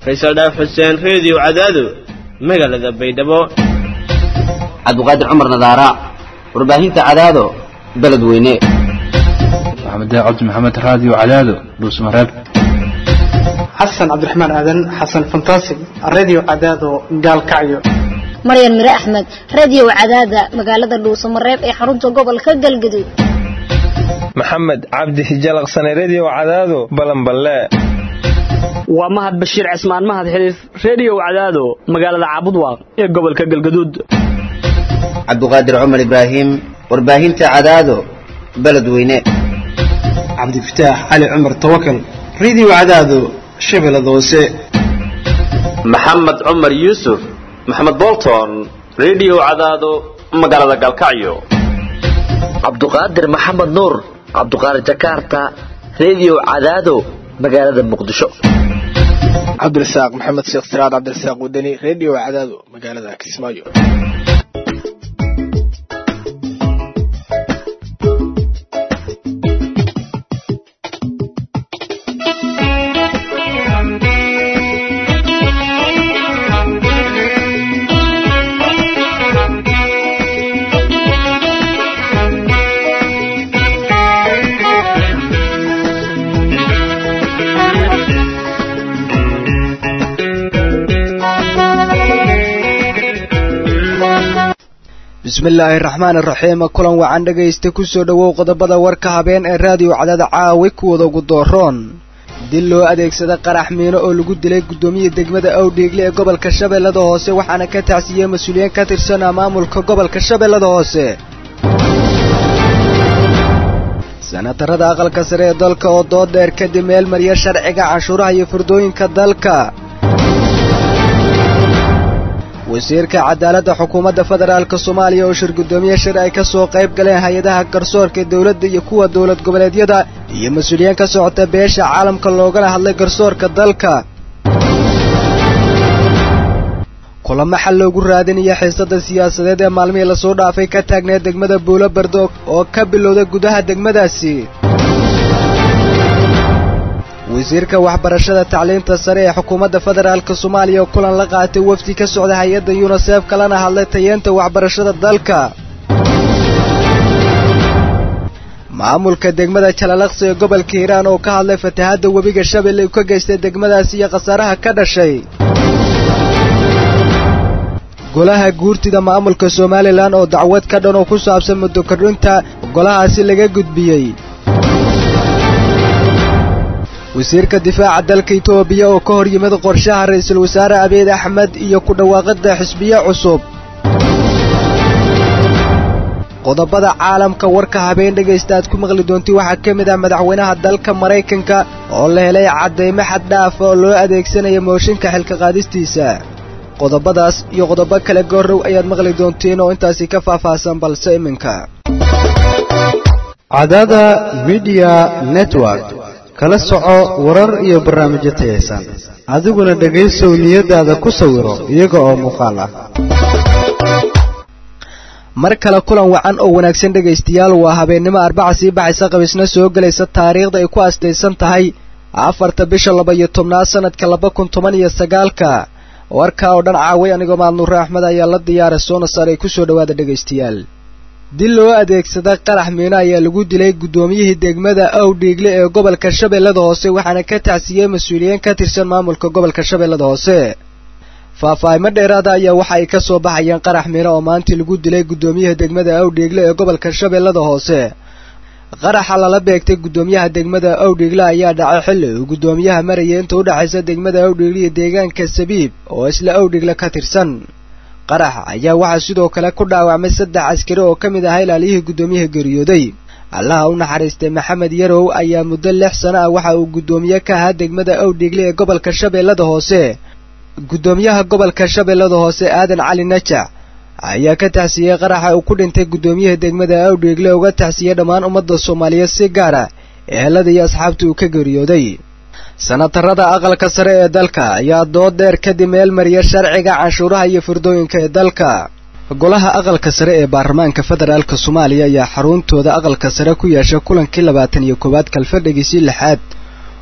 faysal dhaaf xuseen reediyo cadaado magaalada baydhabo cabdiqaadir cumar nadaara warbaahinta cadaado beledweyne maxamed cabdi maxamed raadiyo cadaado dhuusmareeb xasan cabdiraxmaan aadan xasan fantasig radio cadaado gaalkacyo maryan mire axmed radio cadaada magaalada dhuusamareeb ee xarunta gobolka galgaduud maxamed cabdi hijalaqsane redio cadaado balanballe waa mahad bashiir cismaan mahad xiliif redio cadaado magaalada caabudwaaq ee gobolka galgaduud cabdiqaadir cumar ibraahim warbaahinta cadaado beledweyne cabdifataax cali cumar tawakal radio cadaado shabeellada hoose maxamed cumar yuusuf maxamed bolton redio cadaado magaalada galkacyo cabduqaadir maxamed nuur cabduqaadir jakarta redio cadaado magaalada muqdisho cabdirasaaq maxamed sheekh siraad cabdirasaaq wadani redio cadaado magaalada kismaayo bismillaahi raxmaan iraxiim kulan wacan dhegaysta ku soo dhowow qodobada warka habeen ee raadiyo cadaada caawi kuwada ugu dooroon dil loo adeegsada qarax miino oo lagu dilay guddoomiya degmada awdhiigle ee gobolka shabeellada hoose waxaana ka tacsiiyey mas-uuliyiin ka tirsanaa maamulka gobolka shabeellada hoose sanatarada aqalka sare ee dalka oo dood dheer kadib meel mariya sharciga canshuuraha iyo furdooyinka dalka wasiirka cadaaladda xukuumadda federaalka soomaaliya oo shir guddoomiye shir ay ka soo qayb galeen hay-adaha garsoorka dowladda iyo kuwa dowlad goboleedyada iyo mas-uuliyiin ka socota beesha caalamka loogana hadlay garsoorka dalka kulamo xal loogu raadinaya xiisada siyaasadeed ee maalmihii lasoo dhaafay ka taagneed degmada buulo bardoog oo ka bilowday gudaha degmadaasi wasiirka waxbarashada tacliinta sare ee xukuumadda federaalka soomaaliya oo kulan la qaatay wafdi ka socda hay-adda yunisef kalena hadlay tayeenta waxbarashada dalka maamulka degmada jalalaqsi ee gobolka hiiraan oo ka hadlay fatahaadda webiga shabeelle uu ka geystay degmadaasi iyo khasaaraha ka dhashay golaha guurtida maamulka somalilan oo dacwad ka dhan oo ku saabsan muddo kordhinta golahaasi laga gudbiyey wasiirka difaaca dalka itoobiya oo ka hor yimid qorshaha ra-iisul wasaare abiid axmed iyo ku dhawaaqidda xisbiye cusub qodobada caalamka warka habeen dhegaysta aad ku maqli doonti waxaa ka mid ah madaxweynaha dalka maraykanka oo la helay caddaymo xad dhaafa oo loo adeegsanaya mooshinka xilka qaadistiisa qodobadaas iyo qodobo kale goorrow ayaad maqli doontiin oo intaasi ka faahfaahsan balse iminka cadada midiya network kala soco warar iyo barnaamijyo tayaysan adiguna dhegaysow niyadaada ku sawiro iyaga oo muuqaal ah mar kale kulan wacan oo wanaagsan dhegaystayaal waa habeennimo arbaca sii baxaysa qabiisna soo gelaysa taariikhda ay ku astaysan tahay afarta bisha laba iyo tobnaad sanadka laba kun toban iyo sagaalka warkaa oo dhan caaway anigoo maadnuure axmed ayaa la diyaaray soona saaray ku soo dhowaada dhegaystayaal dil loo adeegsada qarax miino ayaa lagu dilay guddoomiyihii degmada awdhiigle ee gobolka shabeellada hoose waxaana ka tacsiiyey mas-uuliyiin ka tirsan maamulka gobolka shabeellada hoose faahfaahimo dheeraada ayaa waxa ay ka soo baxayeen qarax miino oo maantii lagu dilay guddoomiyaha degmada awdhiigle ee gobolka shabeellada hoose qaraxa lala beegtay guddoomiyaha degmada awdhiigle ayaa dhacay xilli uu guddoomiyaha marayay inta udhexaysa degmada awdhiigle iyo deegaanka sabiib oo isla awdhiigle ka tirsan qarax ayaa waxaa sidoo kale ku dhaawacmay saddex askari oo ka mid ahaa ilaaliyihii guddoomiyaha geeriyooday allaha u naxariistay maxamed yarow ayaa muddo lix sano ah waxa uu guddoomiye ka ahaa degmada awdhiigle ee gobolka shabeellada hoose guddoomiyaha gobolka shabeellada hoose aadan cali najac ayaa ka taxsiiyey qaraxa uu ku dhintay guddoomiyaha degmada awdhiigle uga taxsiiyey dhammaan ummadda soomaaliyeed si gaara ehelada iyo asxaabta uu ka geeriyooday sanatarada aqalka sare ee dalka ayaa dood dheer kadib meel mariya sharciga canshuuraha iyo furdooyinka ee dalka golaha aqalka sare ee baarlamaanka federaalka soomaaliya ayaa xaruntooda aqalka sare ku yeesha kulankii labaatan iyo koowaad kalfadhigiisii lixaad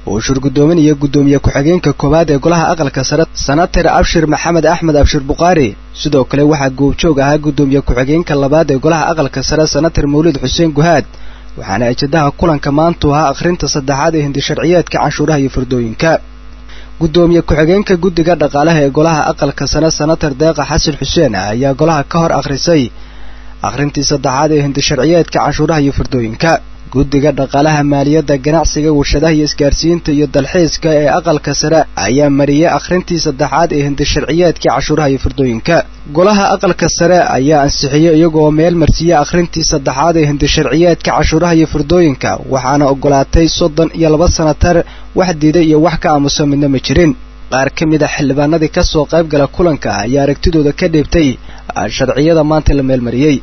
uu shurgudoominaya guddoomiye ku-xigeenka koowaad ee golaha aqalka sare sanatar abshir maxamed axmed abshir bukhaari sidoo kale waxaa goobjoog ahaa guddoomiye ku-xigeenka labaad ee golaha aqalka sare sanatar mawlid xuseen guhaad waxaana ajadaha kulanka maantu ahaa akhrinta saddexaad ee hindisharciyeedka canshuuraha iyo furdooyinka guddoomiye ku-xigeenka guddiga dhaqaalaha ee golaha aqalka sare sanatar deeqa xasan xuseen ayaa golaha ka hor akhrisay akhrintii saddexaad ee hindisharciyeedka canshuuraha iyo furdooyinka guddiga dhaqaalaha maaliyadda ganacsiga warshadaha iyo isgaarsiinta iyo dalxiiska ee aqalka sare ayaa mariyey akhrintii saddexaad ee hindisharciyeedkii cashuuraha iyo furdooyinka golaha aqalka sare ayaa ansixiyey iyagoo meel marsiiyey akhrintii saddexaad ee hindisharciyeedka cashuuraha iyo furdooyinka waxaana ogolaatay soddon iyo laba sanatar wax diiday iyo wax ka aamusa midna ma jirin qaar ka mid a xildhibaanadii ka soo qayb gala kulanka ayaa aragtidooda ka dhiibtay sharciyada maanta la meelmariyey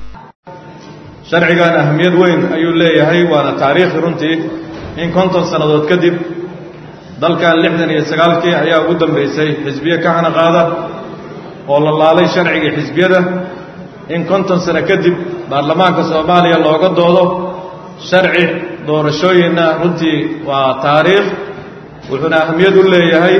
sharcigan ahamiyad weyn ayuu leeyahay waana taariikhi runtii in konton sannadood kadib dalkan lixdan iyo sagaalkii ayaa ugu dambaysay xisbiye ka hana qaada oo la laalay sharcigii xisbiyada in konton sano kadib baarlamaanka soomaaliya looga doodo sharci doorashooyinna runtii waa taariikh wuxuuna ahamiyad u leeyahay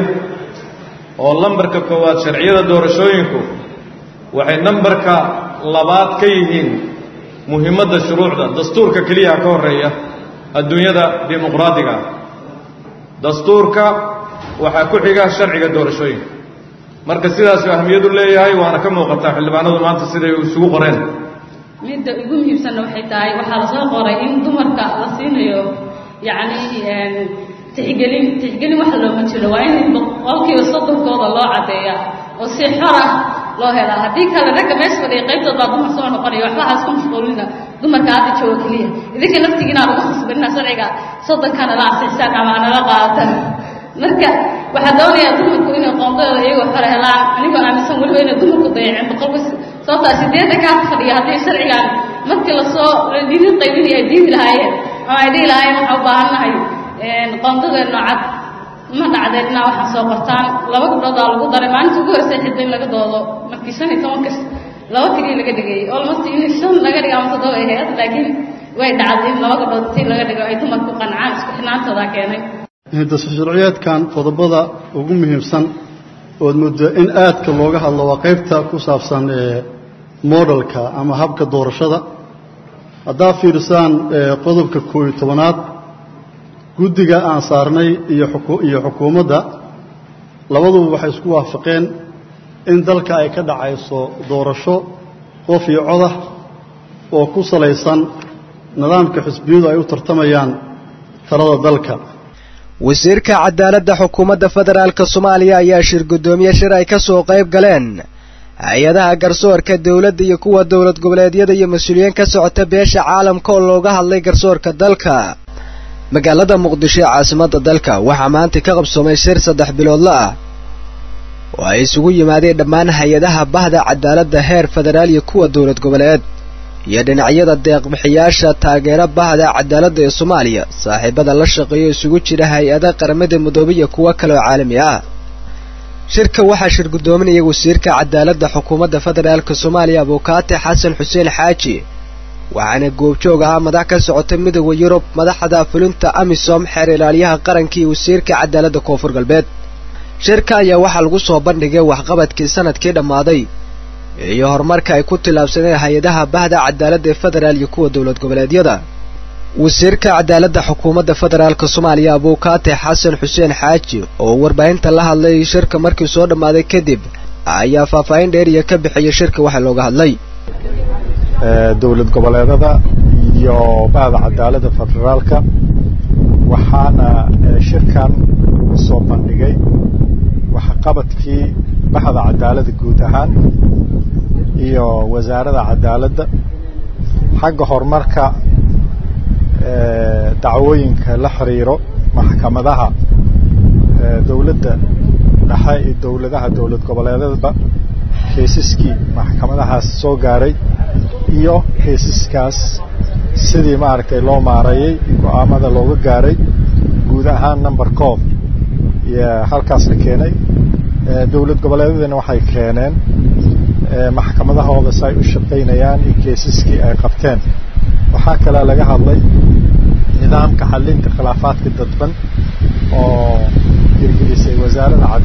oo lambarka koowaad sharciyada doorashooyinku waxay nambarka labaad ka yihiin muhiimadda shuruucda dastuurka keliyaha ka horreeya adduunyada dimuqraadiga ah dastuurka waxaa ku xiga sharciga doorashooyinka marka sidaasuu ahamiyad u leeyahay waana ka muuqataa xildhibaanadu maanta siday isugu qoreen midda ugu muhiimsanna waxay tahay waxaa lasoo qoray in dumarka la siinayo yacni tixgelin tixgelin wax looma jiro waa in boqolkiiba soddonkooda loo caddeeya oo si xor ah loo helaa haddii kale ragga meesha fadhiya qaybtood baa dumar soo noqonaya waxba ha isku mashquulina dumarka hadda jooga keliya idinka naftigiina lagu khasbanina sharciga soddonkana la ansixisaan ama nala qaadatan marka waxaa doonayaa dumarku inay qoondadooda iyagoo xore helaan anigoo aaminsan weliba inay dumarku dayaceen boqolka sababtaa sideedda kaa fadhiya haddii sharcigan markii lasoo idin qaybinaya ay diidi lahaayeen ama ay dhihi lahaayeen waxaa u baahannahay qoondadeenno cad ma dhacdeen inaa waxaa soo qortaan laba gabdhoodaa lagu daray maalinta ugu horeysay xidda in laga doodo markii shan iyo tobankas laba tigii laga dhigay almost in shan laga dhigo ama toddoba ay ahayd laakiin way dhacday in laba gabdhood tii laga dhigo ay dumarku qancaan isku xinaantooda keenay hindasasharciyeedkan qodobada ugu muhiimsan ood muddo in aadka looga hadlo waa qaybta ku saabsan modelka ama habka doorashada haddaa fiirsaan qodobka koob iyo tobanaad guddiga aan saarnay iyo iyo xukuumadda labaduba waxay isku waafaqeen in dalka ay ka dhacayso doorasho qof iyo codah oo ku salaysan nidaamka xisbiyadu ay u tartamayaan talada dalka wasiirka cadaaladda xukuumadda federaalka soomaaliya ayaa shir guddoomiye shir ay ka soo qayb galeen hay-adaha garsoorka dowladda iyo kuwa dowlad goboleedyada iyo mas-uuliyiin ka socota beesha caalamka oo looga hadlay garsoorka dalka magaalada muqdisho ee caasimadda dalka waxaa maanta ka qabsoomay shir saddex biloodla ah oo ay isugu yimaadeen dhammaan hay-adaha bahda cadaaladda heer federaal iyo kuwa dowlad goboleed iyo dhinacyada deeqbixiyaasha taageera bahda cadaaladda ee soomaaliya saaxiibada la shaqeeyo isugu jira hay-ada qaramada midoobay iyo kuwo kale oo caalami ah shirka waxaa shir guddoominaya wasiirka cadaaladda xukuumadda federaalka soomaaliya abuukaate xasan xuseen xaaji waxaana goobjoog ahaa madax ka socota midooda yurub madaxda fulinta amisom xeer ilaaliyaha qaranka iyo wasiirka cadaaladda koonfur galbeed shirka ayaa waxaa lagu soo bandhigay waxqabadkii sanadkii dhammaaday iyo horumarka ay ku tillaabsadeen hay-adaha bahda cadaaladda ee federaal iyo kuwa dowlad goboleedyada wasiirka cadaaladda xukuumadda federaalka soomaaliya abuukaate xasan xuseen xaaji oo warbaahinta la hadlay shirka markii soo dhammaaday kadib ayaa faahfaahin dheeriya ka bixiyay shirka waxa looga hadlay dowlad goboleedada iyo bahda cadaaladda federaalka waxaana shirkan soo bandhigay waxqabadkii bahda cadaaladda guud ahaan iyo wasaaradda cadaaladda xagga horumarka dacwooyinka la xiriiro maxkamadaha dowladda dhexe iyo dowladaha dowlad goboleedadba kaysaskii maxkamadahaas soo gaaray iyo kaysaskaas sidii maaragtay loo maareeyey go-aamada looga gaaray guud ahaan number coob iyo halkaas la keenay dowlad goboleedadana waxay keeneen maxkamadahooda si ay u shaqaynayaan iyo kaysaskii ay qabteen waxaa kaloo laga hadlay nidaamka xalinta khilaafaadka dadban oo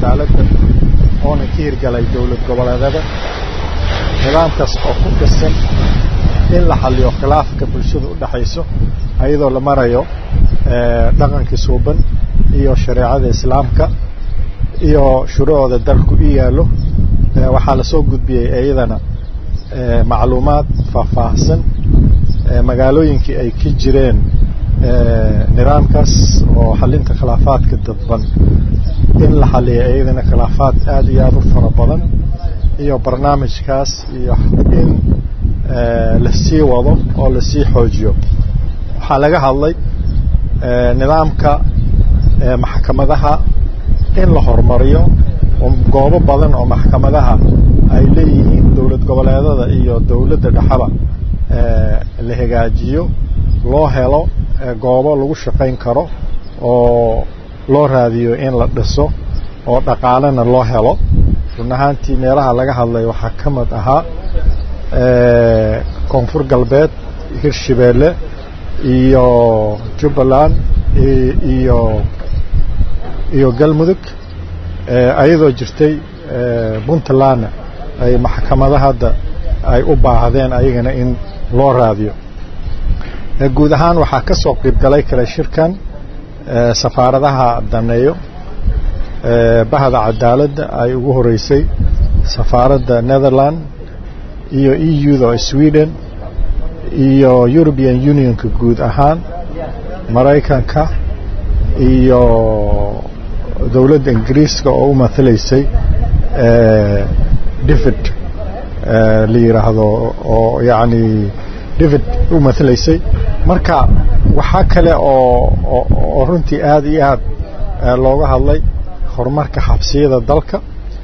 cadaaladda oona ka hirgalay dowlad goboleedada nidaamkaas oo ku dhisan in la xaliyo khilaafka bulshada u dhexayso ayadoo la marayo dhaqankii suuban iyo shareecada islaamka iyo shuruucda dalku u yaallo waxaa lasoo gudbiyey iyadana macluumaad faahfaahsan magaalooyinkii ay ka jireen nidaamkaas oo xalinta khilaafaadka dadban in la xaliyo iyadana khilaafaad aad iyo aad u fara badan iyo barnaamijkaas iyo in lasii wado oo lasii xoojiyo waxaa laga hadlay nidaamka maxkamadaha in la horumariyo goobo badan oo maxkamadaha ay leeyihiin dowlad goboleedada iyo dowladda dhexaba la hagaajiyo loo helo goobo lagu shaqayn karo oo loo raadiyo in la dhiso oo dhaqaalena loo helo run ahaantii meelaha laga hadlay waxaa ka mid ahaa koonfur galbeed hirshabeelle iyo jubbaland iyo iyo galmudug ayadoo jirtay puntlandna ay maxkamada hadda ay u baahdeen ayagana in loo raadiyo guud ahaan waxaa ka soo qayb galay kale shirkan safaaradaha daneeyo bahda cadaaladda ay ugu horeysay safaaradda netherland iyo e u-da oo sweden iyo european unionka guud ahaan maraykanka iyo dowladda ingiriiska oo u matalaysay david la yidhaahdo oo yacni david u matalaysay marka waxaa kale oo oo runtii aad iyo aad looga hadlay horumarka xabsiyada dalka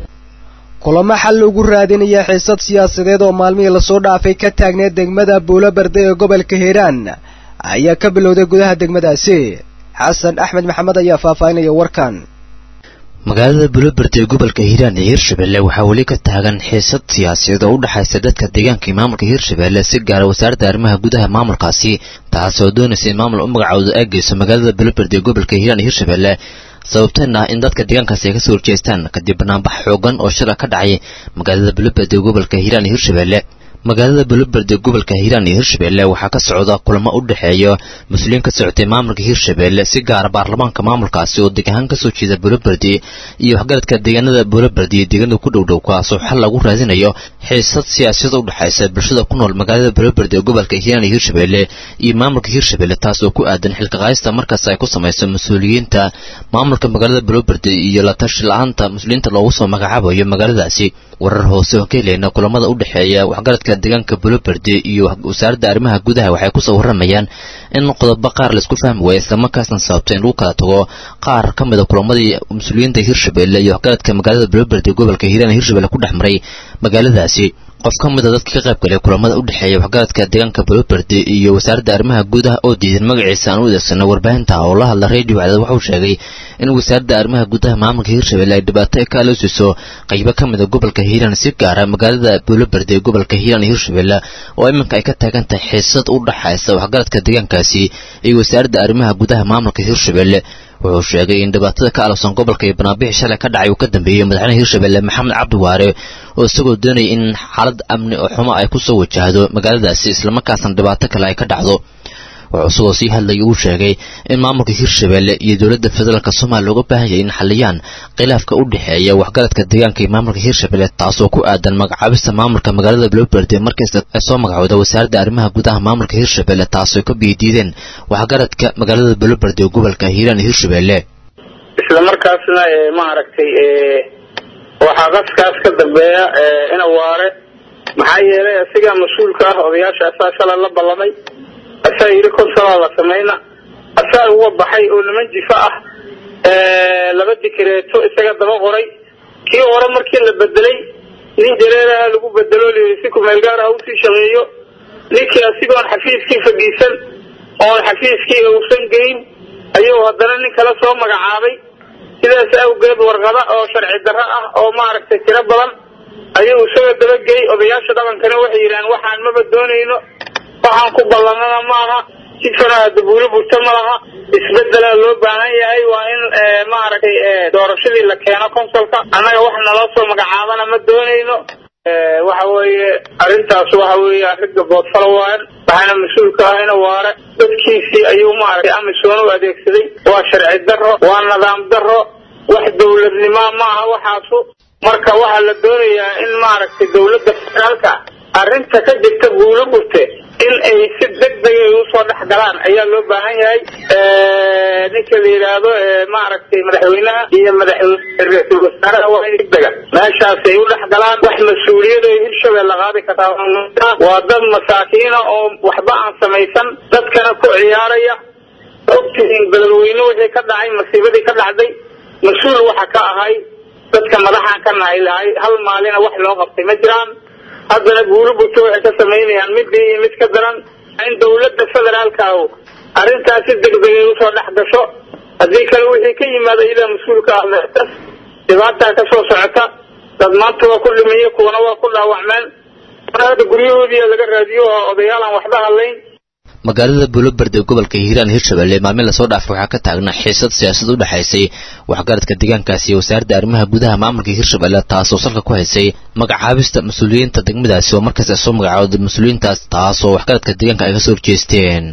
kulamo xal lagu raadinaya xiisad siyaasadeed oo maalmihii lasoo dhaafay ka taagneed degmada buulobarde ee gobolka hiiraan ayaa ka bilowday gudaha degmadaasi xasan axmed maxamed ayaa faahfaahinaya warkan magaalada buloberde ee gobolka hiiraan ee hirshabelle waxaa weli ka taagan xiisad siyaasadeed oo u dhexaysa dadka deegaanka iyo maamulka hirshabelle si gaara wasaaradda arrimaha gudaha maamulkaasi taasoo doonaysa in maamul u magacooda ay geyso magaalada buloberde ee gobolka hiiraan iyo hirshabelle sababteen ah in dadka deegaankaasi ay kasoo horjeestaan kadib banaanbax xoogan oo shila ka dhacay magaalada buloberde ee gobolka hiiraan iyo hirshabelle magaalada buloberde gobolka hiiraan iyo hirshabelle waxaa ka socda kulamo u dhexeeya mas-uuliyiin ka socotay maamulka hirshabelle si gaara baarlamaanka maamulkaasi oo deg ahaan kasoo jeeda buloberde iyo waxgaradka deegaanada buloberde iyo deegaanada ku dhowdhow kaasoo xal lagu raadinayo xiisad siyaasiyada u dhexaysa bulshada ku nool magaalada buloberde ee gobolka hiiraan iyo hirshabelle iyo maamulka hirshabelle taas oo ku aadan xilka qaayista markaas ay ku samayso mas-uuliyiinta maamulka magaalada buloberde iyo la tashi la-aanta mas-uuliyiinta loogu soo magacaabayo magaaladaasi warar hoose oo ka helayna kulamada u dhexeeya waxgaradka deegaanka buloberde iyo wasaaradda arrimaha gudaha waxay kusoo warramayaan in qodobo qaar laisku fahmi waaya islamarkaasna sababta in lagu kala tago qaar ka mida kulamadii mas-uuliyiinta hirshabelle iyo waxgaradka magaalada buloberde gobolka hiiraan hirshabelle ku dhex maray magaaladaasi qof ka mida dadka ka qayb galay kulamada u dhexeeya waxgaradka deegaanka buloberde iyo wasaaradda arrimaha gudaha oo diidan magaciisa aan u adeegsano warbaahinta oo la hadla radio cadaad waxauu sheegay in wasaaradda arrimaha gudaha maamulka hirshabelle ay dhibaato ka aloosiso qaybo ka mida gobolka hiiraan si gaara magaalada buloberde ee gobolka hiiraan iyo hirshabelle oo iminka ay ka taagan tahay xiisad u dhaxaysa waxgaradka deegaankaasi iyo wasaaradda arrimaha gudaha maamulka hirshabelle wuxuu sheegay in dhibaatada ka alowsan gobolka iyo banaanbixi shalay ka dhacay uu ka dambeeyey madaxweynaha hirshabelle maxamed cabdi waare oo isagoo doonayay in xaalad amni oo xumo ay kusoo wajahdo magaaladaasi islamarkaasna dhibaato kale ay ka dhacdo wuxuu isagoo sii hadlayay uu sheegay in maamulka hirshabelle iyo dowladda federaalka soomaaliya looga baahan yahay in xaliyaan khilaafka u dhexeeya waxgaradka deegaanka iyo maamulka hirshabelle taasoo ku aadan magacaabista maamulka magaalada buloberde markasta ay soo magacooda wasaaradda arrimaha gudaha maamulka hirshabelle taasoo ka biidiideen waxgaradka magaalada buloberde ee gobolka hiiraan iyo hirshabelle isla markaasna maaragtay waxaa qaskaas ka dambeeya ina waare maxaa yeelay asigaa mas-uulka ah odayaasha asaa shala la ballamay asaa yidhi konsalaa la samayna asaa uga baxay oo niman jifa ah laba dikreeto isaga daba qoray kii hore markii la bedelay nin jareeraha lagu bedelo layidhi si kumeel gaar ah usii shaqeeyo ninkii asigoon xafiiskii fadhiisan oon xafiiskii uusan geyn ayuu haddana nin kale soo magacaabay sidaas awgeed warqada oo sharci darro ah oo maaragtay tiro badan ayuu isaga dabagey odayaasha dhaqankana waxay yidhahaan waxaan maba doonayno waxaan ku ballanana maaha jidkana hadda buulo burta ma laha isbedelaa loo baahan yahay waa in maaragtay doorashadii la keeno consolka annaga wax naloo soo magacaabana ma doonayno waxa weeye arrintaas waxa weeye arrinta boodfala waayan waxaana mas-uulka ah ina waare dadkiisii ayuu maaragtay amisoon u adeegsaday waa sharci darro waa nidaam darro wax dowladnimoa maaha waxaasu marka waxaa la doonayaa in maaragtay dowladda federaalka arrinta ka jirta buulo burte in ay si deg dega usoo dhex galaan ayaa loo baahan yahay ninka la yidhaahdo maaragtay madaxweynaha iyo madaxweyne ra-iisul wasaaraha waa in degdega meeshaas ay u dhex galaan wax mas-uuliyad oo hirshabelle qaadi kartaa waa dad masaakiina oo waxba aan samaysan dadkana ku ciyaaraya ogtihiin beledweyne wixii ka dhacay masiibadii ka dhacday mas-uul waxa ka ahay dadka madaxaan ka nahay lahay hal maalina wax loo qabtay ma jiraan haddana buulo burto waxay ka samaynayaan midii iyo mid ka daran in dowladda federaalka ah arrintaas si degdegay usoo dhex gasho haddii kale wixii ka yimaada iyadaa mas-uulka ah meestas dhibaataa ka soo socota dad maanta waa ku dhimiye kuwana waa ku dhaawacmeen mar hadda guryahoodii laga raadiyo oo odayaal aan waxba hadlayn magaalada buuloberde ee gobolka hiiraan hirshabelle maalmin lasoo dhaafay waxaa ka taagnaa xiisad siyaasad u dhexaysay waxgaradka deegaankaasi iyo wasaaradda arrimaha gudaha maamulka hirshabelle taasoo salka ku haysay magacaabista mas-uuliyiinta degmadaasi oo markaas ay soo magacaawday mas-uuliyiintaas taasoo waxgaradka deegaanka ay kasoo horjeesteen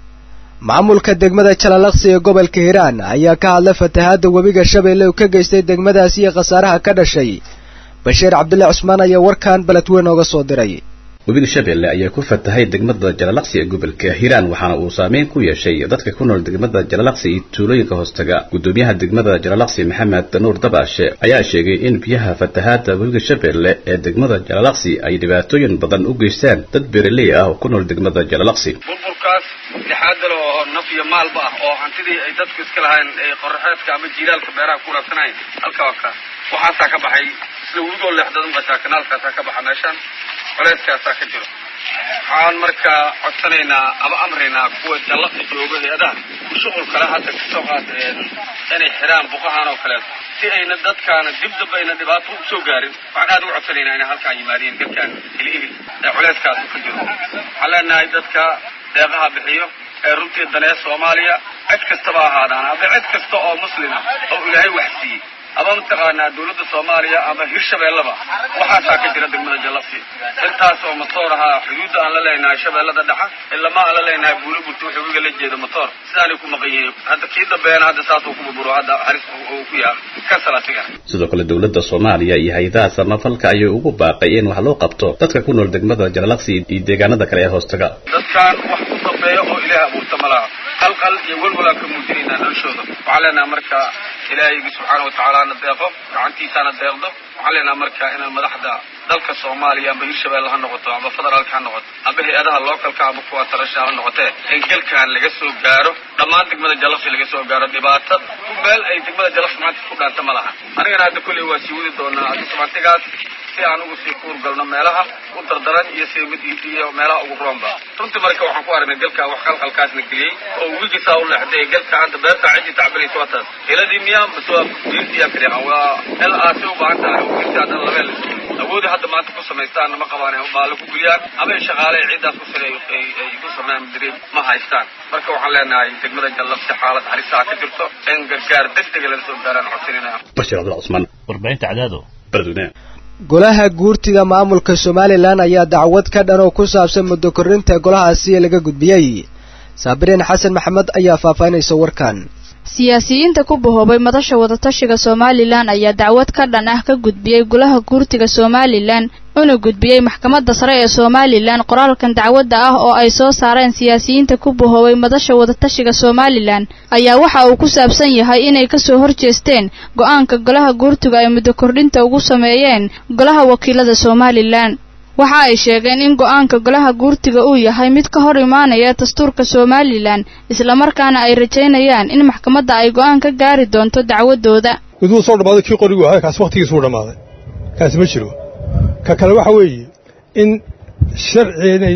maamulka degmada jalalaqsi ee gobolka hiiraan ayaa ka hadlay fatahaadda webiga shabeelle uu ka geystay degmadaasi iyo khasaaraha ka dhashay bashiir cabdulle cusmaan ayaa warkan beledweyn ooga soo diray webiga shabeelle ayaa ku fatahay degmada jalalaqsi ee gobolka hiiraan waxaana uu saameyn ku yeeshay dadka ku nool degmada jalalaqsi iyo tuulooyinka hoostaga gudoomiyaha degmada jalalaqsi maxamed nuur dabaashe ayaa sheegay in biyaha fatahaada webiga shabeelle ee degmada jalalaqsi ay dhibaatooyin badan u geystaan dad beeraley ah oo ku nool degmada jalalaqsi burburkaas lixaadal oo naf iyo maalba ah oo hantidii ay dadku iska lahayn ee qoraxeedka ama jiilaalka beeraha ku raabsanayn halka waa ka waxaasaa ka baxay sida webigoo leexdad maqashaa kanaalkaasaa ka baxa meeshaan culayskaasaa ka jiro waxaan markaa codsanaynaa ama amraynaa kuwa jallaqi jooga hay-adaha ku shuqul kale hadda kasoo qaata inay xidhaan buqahan oo kaleeto si ayna dadkaana dib damba ayna dhibaato u soo gaarin waxaan aad ugu codsanaynaa inay halkaan yimaadeen dadkaan hili hili ee culayskaasu ka jiro waxaan leenahay dadka deeqaha bixiyo ee runtii danee soomaaliya cid kastaba ahaadaan ama cid kasta oo muslima oo ilaahay wax siiyey ama mataqaanaa dawladda soomaaliya ama hirshabeellaba waxaasaa ka jira degmada jallaqsi intaas oo matoor ahaa xuduudda aan la leenahay shabeellada dhexa ilama aan la leenahay buuli burti wuxuu iga la jeedo matoor sidaanay ku maqan yihiin hadda kii dambeena hadda saasuu ku burburo hadda halis uu ku yaha kasal asigana sidoo kale dowladda soomaaliya iyo hay-adaha samafalka ayay ugu baaqay in wax loo qabto dadka ku nool degmada jalalaqsi iyo deegaanada kale ee hoostaga dadkan wax ku dambeeya oo ilaahay abuurta ma laha qalqal iyo welwalaan ka muujinaynaa noloshooda waxaan leenahay marka ilaahaygi subxaana watacaala na deeqo gacantiisaana deeqdo waxaan leenahay marka inaan madaxda dalka soomaaliya amba hirshabelle ha noqoto amba federaalka ha noqoto amba hay-adaha localka amba kuwa tarasha ha noqotee in galkan laga soo gaaro dhammaan degmada jallaqsi laga soo gaaro dhibaato ku meel ay degmada jallaqsi maanta ku dhaanta ma laha anigana hadda kolley waa sii wadi doonaa adisamantigaas si aan ugu sii kuurgalno meelaha u dardaran iyo si mid iyo meelaha ugu roonba runtii marka waxaan ku aragnay galka wax qalqalkaasna geliyey oo wigisaa u leexday galka hadda beerta cidii tacbiraysa waa taas heladii miyaa mase waa diintiyaa kaliya waa el aasi u baahan tahay wiilta haddan labeel awoodi hadda maanta ku samaystaan ma qabaan maale ku guliyaan ama ay shaqaale ay ciiddaas ku sare ay ku sameeyaan madirin ma haystaan marka waxaan leenahay degmada jallabsi xaalad halisaa ka jirto in gargaar degdega laga soo gaaraan codsanina bashir cabdul cusmaan warbaahinta cadaado beledweyne golaha guurtida maamulka somalilan ayaa dacwad ka dhan oo ku saabsan muddo korrinta golahaasi laga gudbiyey saabiriin xasan maxamed ayaa faahfaahinaysa warkan siyaasiyiinta ku bahoobay madasha wadatashiga somalilan ayaa dacwad ka dhan ah ka gudbiyey golaha guurtiga somalilan una gudbiyey maxkamadda sare ee somalilan qoraalkan dacwadda ah oo ay soo saareen siyaasiyiinta ku bahoobay madasha wadatashiga somalilan ayaa waxa uu ku saabsan yahay inay kasoo horjeesteen go-aanka golaha guurtiga ay muddo kordhinta ugu sameeyeen golaha wakiilada somalilan waxa ay sheegeen in go-aanka golaha guurtiga uu yahay mid ka hor imaanaya dastuurka somalilan islamarkaana ay rajaynayaan in maxkamadda ay go-aan ka gaari doonto dacwadooda mid wuu soo dhammaaday kii qorigu ahaa kaasi wakhtigiis wuu dhammaaday kaasi ma jiro ka kale waxa weeye in sharci inay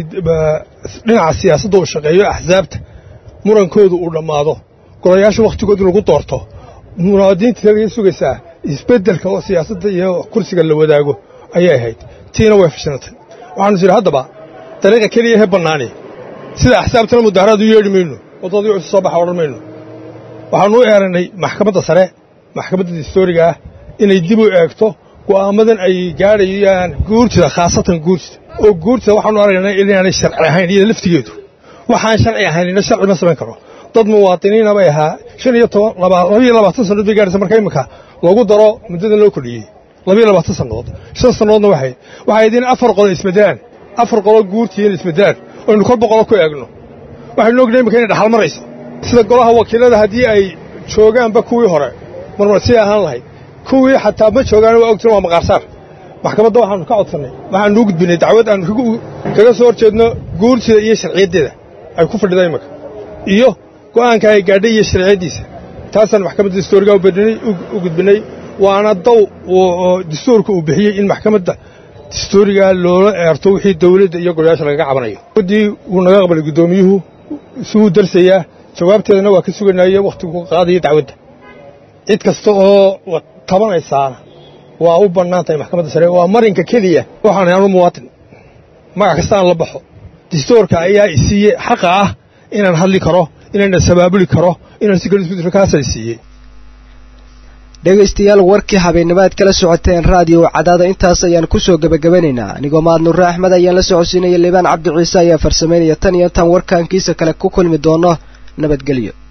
dhinaca siyaasadda uu shaqeeyo axsaabta murankoodu uu dhammaado golayaasha wakhtigooda lagu doorto munaadiinta laga sugaysaa isbeddelka oo siyaasadda iyo kursiga la wadaago ayay ahayd tiina way fashilantay waxaanu jira haddaba dariiqa keliya he bannaani sida axsaabtana mudaharaad u yeedhi mayno waddadii isu soo baxa odhan mayno waxaanu u eerannay maxkamadda sare maxkamadda dastooriga ah inay dib u eegto go'aamadan ay gaadhayaan guurtida khaasatan guurtida oo guurtida waxaanu aragnay inaanay sharci ahayn iyada laftigeedu waxaan sharci ahaynina sharci ma samayn karo dad muwaadiniina bay ahaa shan iyo toban labayo labaatan sannadood bay gaadhaysa marka imminka lagu daro muddadan loo kordhiyey labayo labaatan sannadood shan sannadoodna waxay waxay idin afar qolo isbedelaan afar qolo guurtiina isbedelaan oynu kor boqolo ku eegno waxaynu ognahay imminka inay dhaxal marayso sida golaha wakiilada haddii ay joogaanba kuwii hore marmar sii ahaan lahayd kuwii xataa ma joogaan waa ogtiin waa maqaarsaar maxkamadda waxaanu ka codsannay waxaanu u gudbinay dacwad aanu kaga soo hor jeedno guurtida iyo sharciyaddeeda ay ku fadhida imminka iyo go'aanka ay gaadhay iyo sharciyaddiisa taasaan maxkamadda dastuuriga u gudbinay waana daw dastuurka uu bixiyey in maxkamadda dastuuriga loola eerto wixii dawladda iyo golayaasha lagaga cabanayo waddii wuu naga aqbalay guddoomiyuhu isuguu darsayaa jawaabteedana waa ka suganaya wakhtigu ka qaadaya dacwadda cid kasta oo tabanaysaana waa u bannaan tahay maxkamadda sare waa marinka keliya waxaan anu muwaatin magac kasta aan la baxo dastuurka ayaa isiiye xaqa ah inaan hadli karo inaan sabaabuli karo inaan si kale isku diro kaasa isiiyey dhegaystayaal warkii habeennimaad kala socoteen raadiyo cadaada intaas ayaan ku soo gebagabanaynaa anigoo mahad nurre axmed ayaan la socodsiinaya liibaan cabdi ciise ayaa farsamaynaya tan iyo intaan warkaankiisa kale ku kulmi doono nabadgelyo